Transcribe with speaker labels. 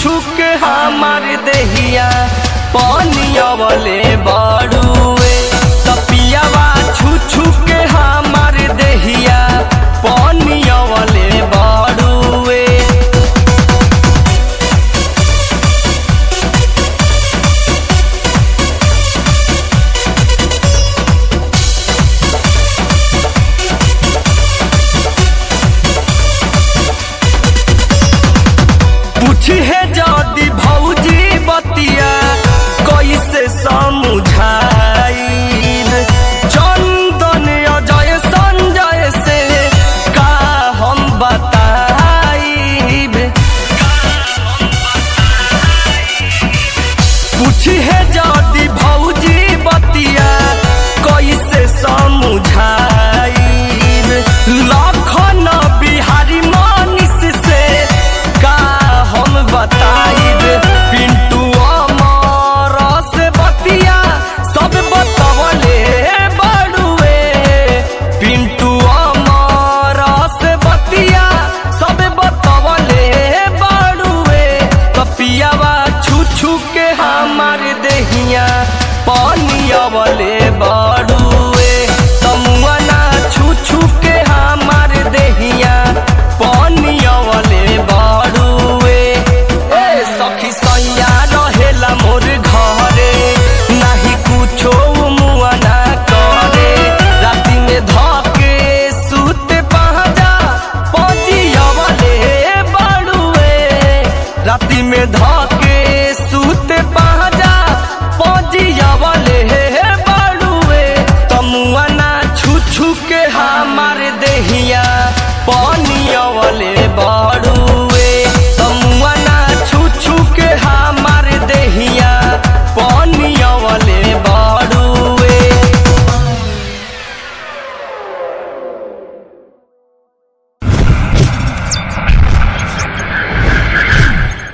Speaker 1: छू के हमार देहिया पानी अवले बड़ुए तपियावा छू छू के हमार देहिया पानी अवले बड़ुए पूछी है जदी भौजी बतिया कैसे समझाइल चंदन अजय संजय से का हम बताइब पूछी है जदी भौजी बतिया कैसे समझाइब लखन बिहारी मानिस से का हम बताइब पिंटू अमर से बतिया सब बतवले बड़ुए पिंटू अमर से बतिया सब बतवले बड़ुए कपियावा छू छू के हमार देहिया पानी अवले बड़ुए तमुआना छू छू के हमार देहिया पानी अवले बड़ुए ए सखी सैया रहेला मोर घरे नाही कुछो मुआ ना करे राति में धके सुते पहजा पजी अवले बड़ुए राति में धके सुते पहजा पजी अवले बड़ुए तमुआ ना छू छू के हमार देहिया पानी अवले बड़